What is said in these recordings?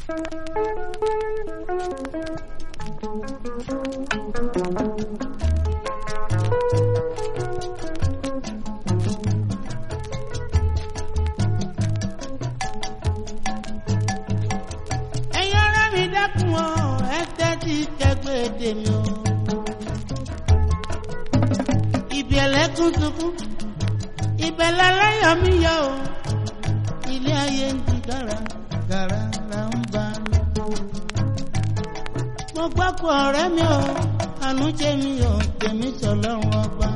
ẹ̀yin ará mi dákun o ẹ tẹ́tí kẹgbẹ́ èdè mi o. ibi ẹlẹ́kùn sunkún ibẹ̀ láláyọ̀ mi yọ o. ilé ayé ń di gàrà gàrà là ń bá mi. mo gbọ́ kó ọ̀rẹ́ mi o àánú jẹ́ mi o tèmi sọ lọ́rùn ọba.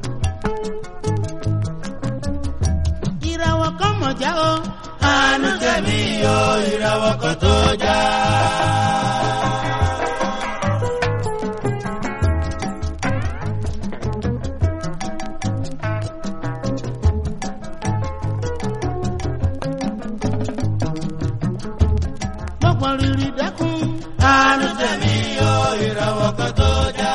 ìràwọ̀ kan mọ̀já o. àánú tẹ̀mí o ìràwọ̀ kan tó já. mọ̀pọ̀ rírì dákun. àánú tẹ̀mí o ìràwọ̀ kan tó já.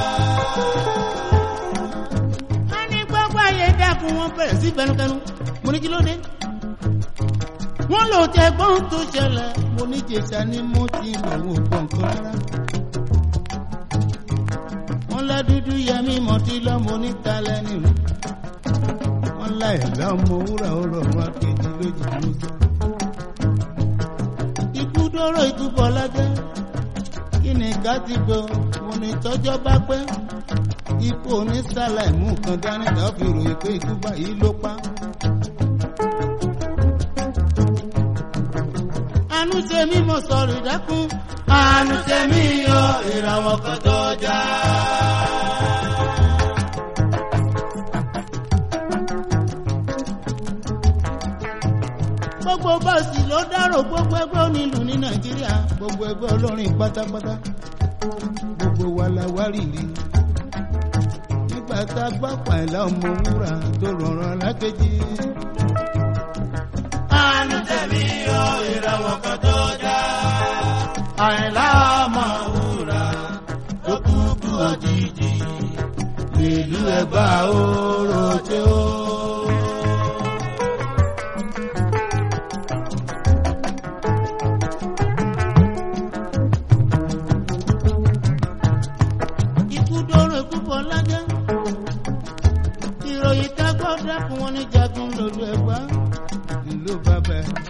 a ní gbogbo ayé dákun wọn bẹ̀rẹ̀ sí bẹnukẹnu mo ní kí ló dé. wọ́n lò tẹ gbọ́n tó ṣẹlẹ̀ mo ní jèṣà ni mo ti lòun ò gbọ̀n kan rárá. wọ́n lá dúdú yẹmí mọ̀tí lọ́mọ onítalẹ̀ nìlú. wọ́n lá ẹ̀dá ọmọ wúrà ọ̀rọ̀ wọn kejì lójú ló sọ. ikú dóró ikú bọ̀ lájẹ́ kí ni ká ti gbọ́ mo ní tọ́jọ́ bá pẹ́ ikú onísàlẹ̀ mú kan dání tá a fi ròyìn pé ikú báyìí ló pa. àánú ṣe mí mo sọ̀rọ̀ ìdákun. àánú tẹ̀mí o ìràwọ̀ kan tó já. gbogbo bọ́ọ̀sì ló dárò gbogbo ẹgbẹ́ onílù ní nàìjíríà gbogbo ẹgbẹ́ olórin pátápátá gbogbo wa la wá rìrì. nígbà tá a gbọ́ pàìlà ọmọ wúrà tó rọrùn alákejì. àánú tẹ̀mí o ìràwọ̀ kan tó já. àìlá ọmọ wúrà tó kúkú òjijì nílùú ẹ̀gbá oró tí ó. ikú dóró ikú bọ̀ lájẹ́. ìròyìn tá a gbọ́ dákun wọn ní jagun lòlú ẹ̀gbá. ìlú bàbá ẹ̀.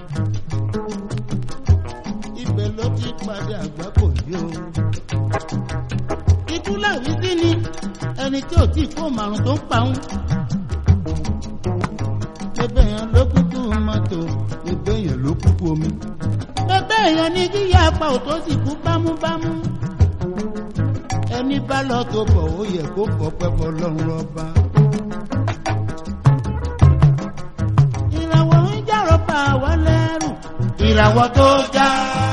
ibẹ̀ ló ti padà àgbà kò yí o. ikú làwí sí ni ẹni tí ò tí kó màrún tó ń pa òun. ẹgbẹ́ yẹn ló kúkú mọ́tò ẹgbẹ́ yẹn ló kúkú omi. ẹgbẹ́ yẹn ní kíyà apá òtó sì kú bámúbámú ẹni bá lọ tó bọ̀ ó yẹ kó fọpẹ́ fọlọ́run ọba. ìràwọ̀ ń jàrọ̀ bá wa lẹ́rù. ìràwọ̀ tó já.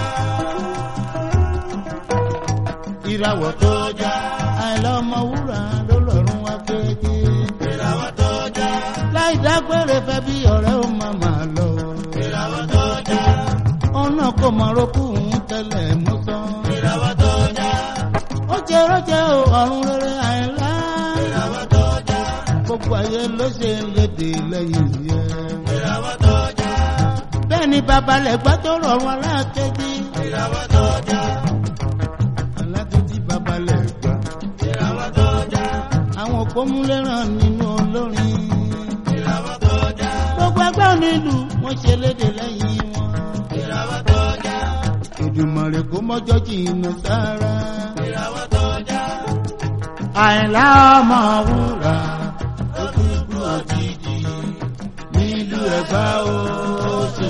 ìràwọ̀ tó já. àìlọ́mọ wúrà ló lọ́rùn wá kéde. ìràwọ̀ tó já. láì dágbére fẹ́ bí ọ̀rẹ́ ó máa máa lọ. ìràwọ̀ tó já. ọ̀nà kò mọ̀ rókù ń tẹ́lẹ̀ mú sán. ìràwọ̀ tó já. ó jẹ́ rọ́jẹ́ o ọ̀run rere àìlá. ìràwọ̀ tó já. gbogbo ayé ló ṣe léde lẹ́yìn yẹn. ìràwọ̀ tó já. bẹ́ẹ̀ ni babalẹ̀ gbọ́ tó rọrùn alákejì. ìràwọ̀ tó já. alákejì babalẹ̀ gbọ́. ìràwọ̀ tó já. àwọn òpómúléràn nínú olórin. ìràwọ̀ tó já. gbogbo ẹgbẹ́ onílù wọ́n ṣe léde lẹ́yìn wọn. ìràwọ̀ tó já. Èdùmàrè kó mọ́jọ́ jìnnà sára. ìràwọ̀ tó já. àìlá ọmọ wúrà ó kúkú òjijì nílùú ẹ̀gbá oṣù.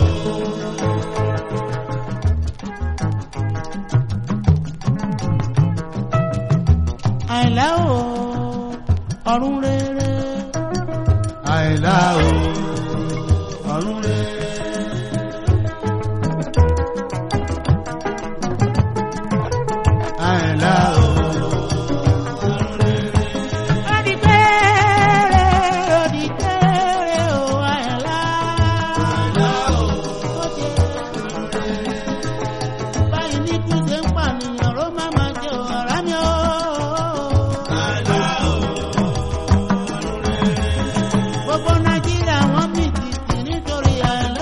àìlá o ọ̀run rere. àìlá o ọ̀run rere. àìlá o ọ̀run rere. Odikere, odikere o àìlá. àìlá o Báyìí ní kú ṣe ń pànìyàn ló má máa jẹ ọ̀rá mi o. àìlá o ọ̀run rere. Gbogbo Nàìjíríà wọ́n mì tìtì nítorí àìlá.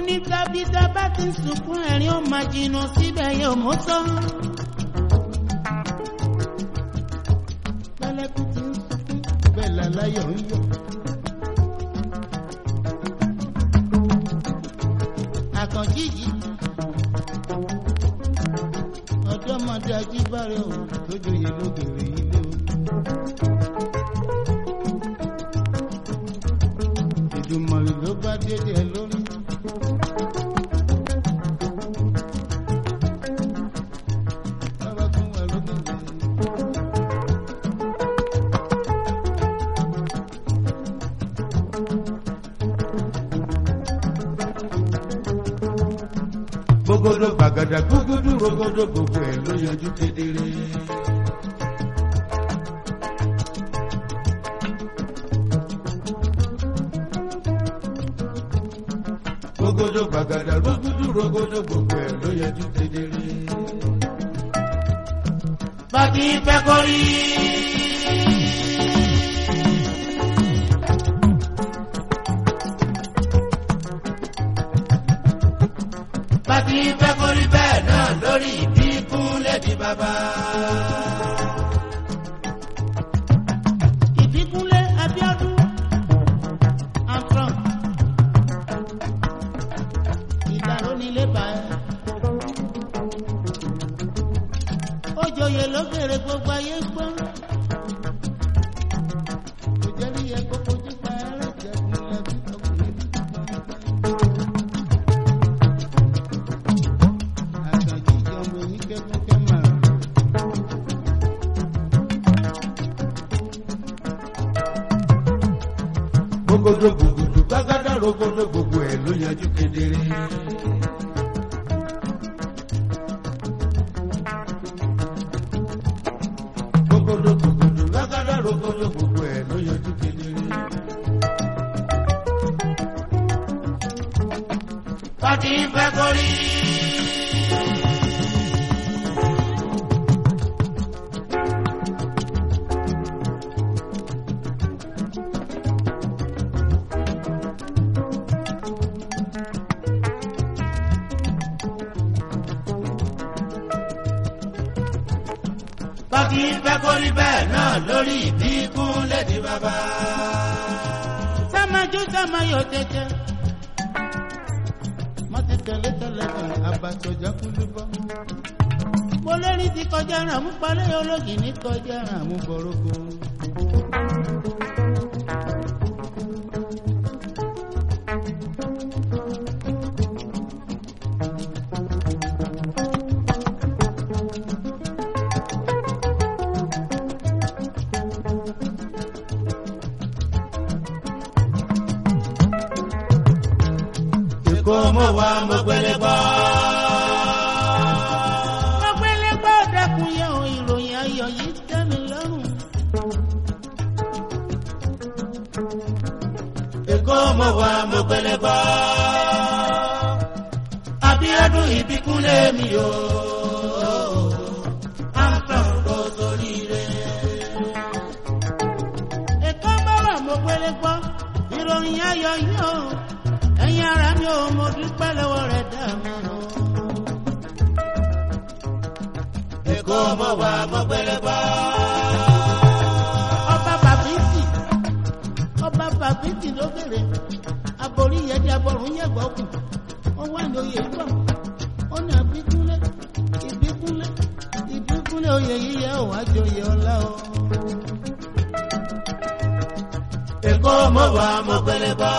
nígbà bí tá bá ti sunkún ẹ̀rín ó máa jìnnà síbẹ̀ yóò mú tán. lálẹ́kùn ti ń sunkún bẹ́ẹ̀ làláyọ̀ ń yọ̀. àkànjí yìí ọ̀dọ́mọdé ajíbáre ò tó joyè lóbìnrin ilé o. ìdùmọ̀rì ló bá dédé ẹ lórí. Bàbá tún wà lóbìnrin. Gbogbo gbàgàdà gbogbo rogodo gbogbo ẹ̀ ló yanjú kedere. Gbogbo gbàgàdà gbogbo rogodo gbogbo ẹ̀ ló yanjú kedere. Bàtí fẹ́ kórí. Bàtí fẹ́ kórí bẹ́ẹ̀ náà lórí ìbí kúnlẹ̀ di bàbá. ìbíkúnlé abíọ́dún afrọn ìdàrú nílé bá ẹ. ó joyè lókèrè gbogbo ayé gbọ́. kò jẹ́ rí ẹ kó fojú pa ẹrẹ́ jẹ́gun lẹ́bí ọkùnrin bí àtàjì ìjọba oníkẹ́kẹ́ máa. Gbogbo gbogbo gbàgàdà rogodo gbogbo ẹ̀ ló yanjú kedere. Gbogbo gbogbo gbàgàdà rogodo gbogbo ẹ̀ ló yanjú kedere. Bàtí fẹ́ kórí. Bàtí fẹ́ kórí bẹ́ẹ̀ náà lórí ìbí kúnlẹ̀ di bàbá. sámájú sámáyọ tẹtẹ má ti tẹ̀lé tẹ̀lé kan àbàtọ̀jà kúlú bọ́. mo lérí ti kọjá ràn mú palẹ́ ológì ní kọjá ràn mú bọ̀rọ̀kọ. Èkó mo wá mo gbélé bọ́. mo gbélé gbọ́ dẹ́kun yẹn o ìròyìn ayọ̀ yìí tẹ́ mi lọ́rùn. Èkó mo wá mo gbélé bọ́. Abíọ́dún ìbíkúnlé mi o. Àtọ̀ kò sórí rẹ̀. èkó bọ́rọ̀ mo gbélé gbọ́ ìròyìn ayọ̀ yìí o ẹ̀yin ara mi ò mo dúpẹ́ lọ́wọ́ rẹ̀ dá mi o. Èkó mo wá mo gbélé bọ́. ọba bàbíìtì ọba bàbíìtì ló bèrè aborí yẹn di abọ́rùn yẹn gbọ́ kù ó wà ní oyè gbọ́ ó ní àbíkúnlé ìbíkúnlé ìbíkúnlé oyè yíyẹ ò wá joyè ọlá o. Èkó mo wá mo gbélé bọ́.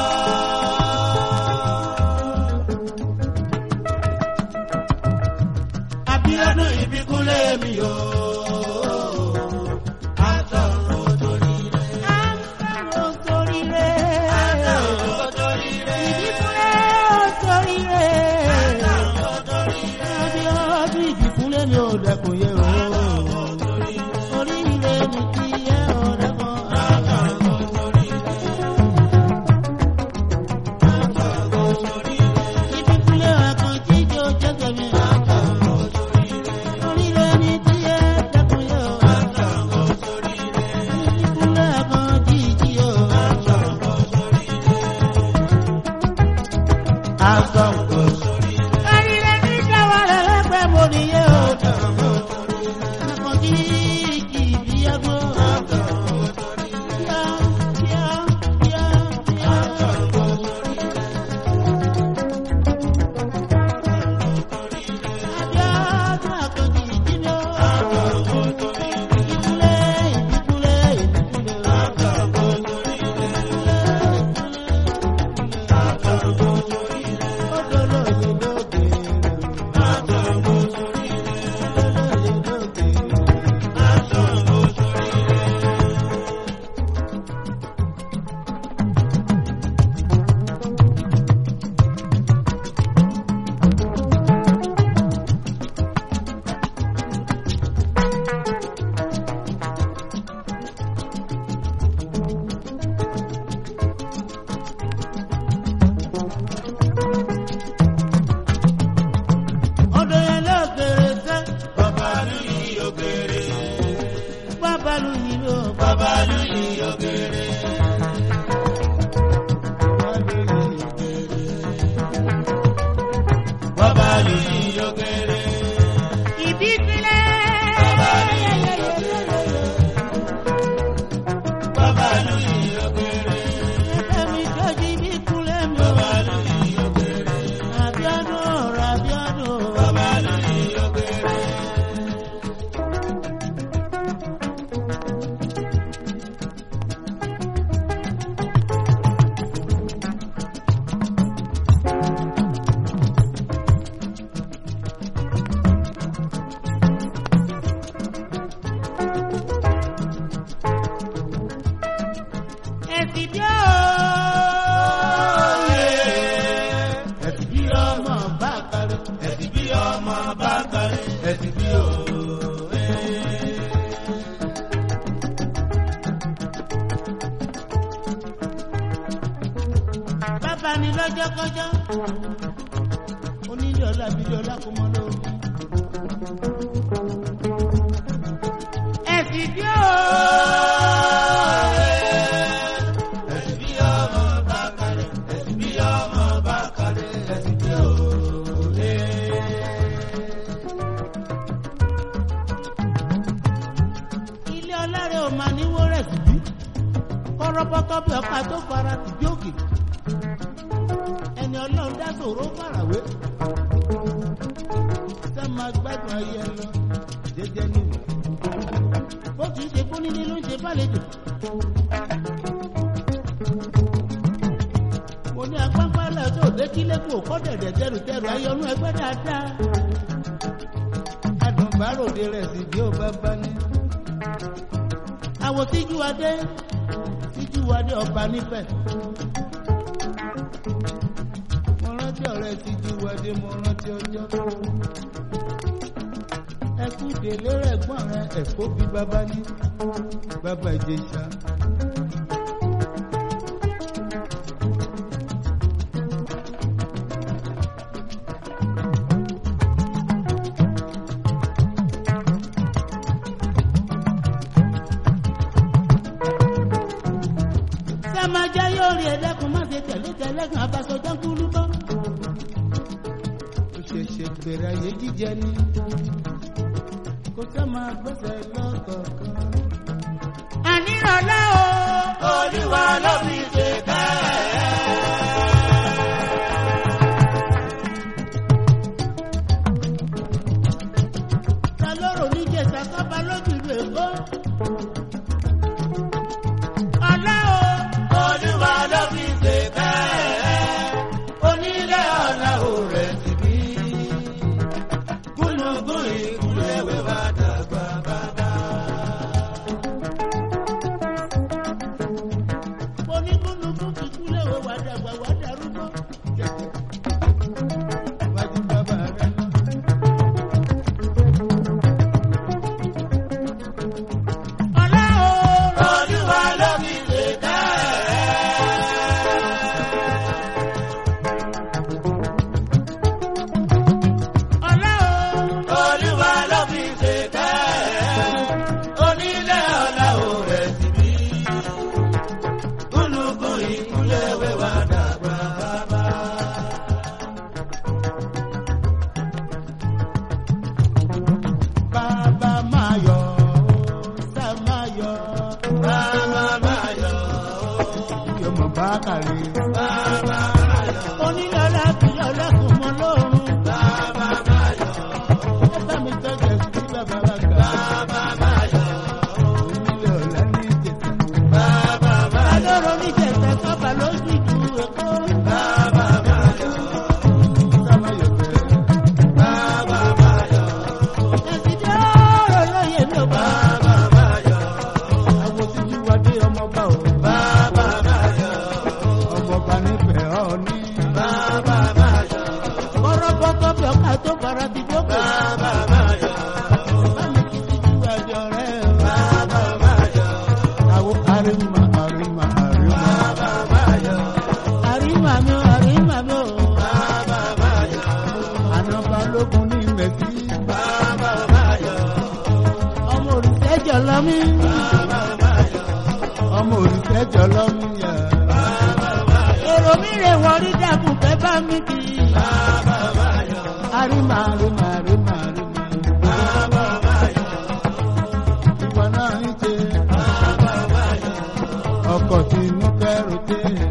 Abíọ́dún ìbíkúnlé mi o. Àtọ̀ kò sórí rẹ̀. ó sórí rẹ̀ Àtọ̀ kò sórí rẹ̀. ìbíkúnlé ó sórí rẹ̀ ọdún ìbíkúnlé mi ò dẹkùn yẹ o. oríire mi ti yẹ ọ̀ dẹ́kun. ìbíkúnlé àkànjí jẹ́ òjẹ́gẹ̀ mi. oríire mi ti yẹ dẹ́kun yẹ o. ìbíkúnlé àkànjí jí o. agbọ̀ngbò sórí rẹ̀. Àrílẹ̀ ní káwa rẹ̀ lẹ́gbẹ̀ẹ́ mo nìyẹn o. Àkànjí kì í bí ẹgbẹ́. Kíá, kíá, kíá, kíá. Abíọ́dún Àkànjí ìdílé o. Ìdíkúlé, ìdíkúlé, ìdíkúlé o. Ọdún yẹn ló kéré sẹ́, Babalu yìí ògèrè. bábàlú yìí ló Babalu yìí ògèrè. Babalu yìí ògèrè. ìbísílẹ̀. Babalu yìí ògèrè. Ẹ̀mí jọ́jú ìbíkúlẹ̀ mi o. Babalu yìí ògèrè. Àbíọ́dún ọ̀rọ̀ Àbíọ́dún. Babalu yìí ògèrè. Ẹ̀sìn bí ó. Ẹ̀sìn bí ọmọ bá kárí. Ẹ̀sìn bí ọmọ bá kárí. Ẹ̀sìn bí òwe. Bàbá ni lọ́jọ́ kọjọ́. Onílé ọlá bílé ọlá kò mọ lórí. Ẹ̀sìn bí ó. Ẹ̀sìn bí ọmọ bá kárí. Ẹ̀sìn bí ọmọ bá kárí. Ẹ̀sìn bí òwe. Ilé ọlá rẹ̀ ò máa níwó rẹ̀ sí bí. Kọ́rọ́bọ́tọ́ bí ọkà tó fara sí bí òkè. Ẹni ọlọ́run dá sòró farawé. Ṣé máa gbádùn ayé ẹ lọ? Jẹ́jẹ́ níwò. Bó kì í ṣe kó nílé ló ń ṣe bálejò. Mo ní apápá lẹ̀ tó dé kílé kù kọ́ dẹ̀dẹ̀ tẹrù tẹrù ayọ̀nú ẹgbẹ́ dáadáa. Adùnbáròde rẹ̀ sì bí ó bá bá ní àwọn tíjú adé tíjú adé ọba nífẹ̀. mo rántí ọ̀rẹ́ tíjú adé mo rántí ọjọ́. ẹkú délé rẹ̀ gbọ́n rẹ̀ ẹ̀kọ́ bí bàbá ní bàbá ìjẹsà. sẹ́májá yóò rí ẹlẹ́kùn má ṣe tẹ̀lé tẹ̀lẹ́kùn abasọjá kúlú bọ́. ó ṣẹ̀ṣẹ̀ bẹ̀rẹ̀ ayé jíjẹ ni kó sẹ́ máa gbẹ́sẹ̀ lọ́kọ̀ọ̀kan. ànírànlá o. Olúwa ló fi ṣe bẹ́ẹ̀. ta lóró níjẹ̀sà sábà lójú ìlú èkó. ọlá o. Olúwa ló fi ṣe bẹ́ẹ̀. Onílé ọ̀la ò rẹ̀ ti bí. Gúnugún ìkúlẹ̀ wẹ̀ wá dàgbà bàbá. onígbónúgbó kíkú léwe wà dàgbà wà darúgbó. wájú bàbá rẹ lọ. ọlá o. Olúwa ló fi ṣe bẹ́ẹ̀. ọlá o. Olúwa ló fi ṣe bẹ́ẹ̀. Onílé ọ̀la ò rẹ̀ ti bí. Gúnugún ìkúlẹ̀ wẹ̀ wá dàgbà bàbá. mi kì í. bàbá báyọ̀ Àrímà àrímà àrímà àrímà. bàbá báyọ̀ Ìwọ náà ń ṣe bàbá báyọ̀ ọkọ̀ tí inú kẹ́rù dé.